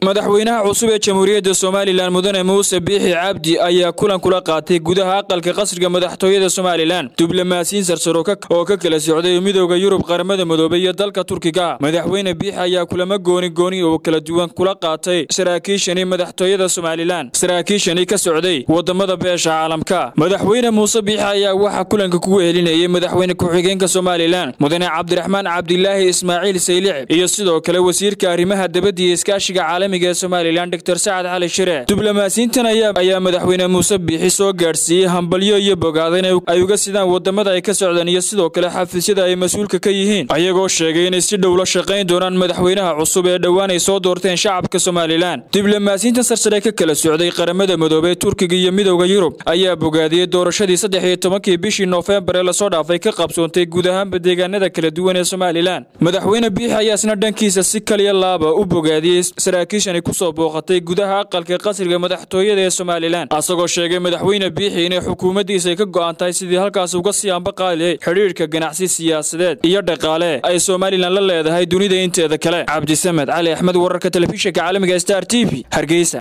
madaxweynaha cusub ee jamhuuriyadda somalilan mudane muuse biixi cabdi ayaa kulan kula qaatay gudaha aqalka qasriga madaxtooyada somalilan diblomaasiyiin sarsaro oo ka kala socday midooda yurub qaramada midoobey iyo dalka turkiga madaxweyne biixi ayaa kulamo gooni gooni oo kala duwan kula qaatay saraakiishani madaxtooyada somalilan saraakiishani ka socday wadamada beesha caalamka madaxweyne muuse biixi ayaa waxaa kulanka kugu helinayay madaxweyne ku-xigeenka somalilan mudane cabdiraxmaan cabdilaahi ismaaciil saylicib iyo sidoo kale wasiirka arrimaha dabadda iyo iskaashiga caalamiga ee somalilan dor sacad cali shire diblomaasiyiintan ayaa madaxweyne muuse biixi soo gaadhsiiyey hambalyo iyo bogaadayn ay uga sidaan wadamada ay ka socdaan iyo sidoo kale xafiisyada ay mas-uulka ka yihiin ayagoo sheegay inay si dhow la shaqayn doonaan madaxweynaha cusub ee dhowaan ay soo doorteen shacabka somalilan diblomaasiyiintan sarsare ka kala socday qaramada midoobey turkiga iyo midowda yurub ayaa bogaadiyey doorashadii saddex iyo tobankii bishii noofembar ee lasoo dhaafay ka qabsoontay guud ahaanba deegaanada kala duwan ee somalilan madaxweyne biixi ayaa isna dhankiisa si kaliya laaba u bogaadiyey saraakiishani kusoo booqatay gudaha aqalka qasriga madaxtooyada ee somalilan asagoo sheegay madaxweyne biixi inay xukuumaddiisa ay ka go'an tahay sidii halkaas uga sii ambaqaaliyay xidhiidhka ganacsi siyaasadeed iyo dhaqaale ay somalilan la leedahay dunida inteeda kale cabdisamed cali axmed wararka telefishinka caalamiga star t v hargeysa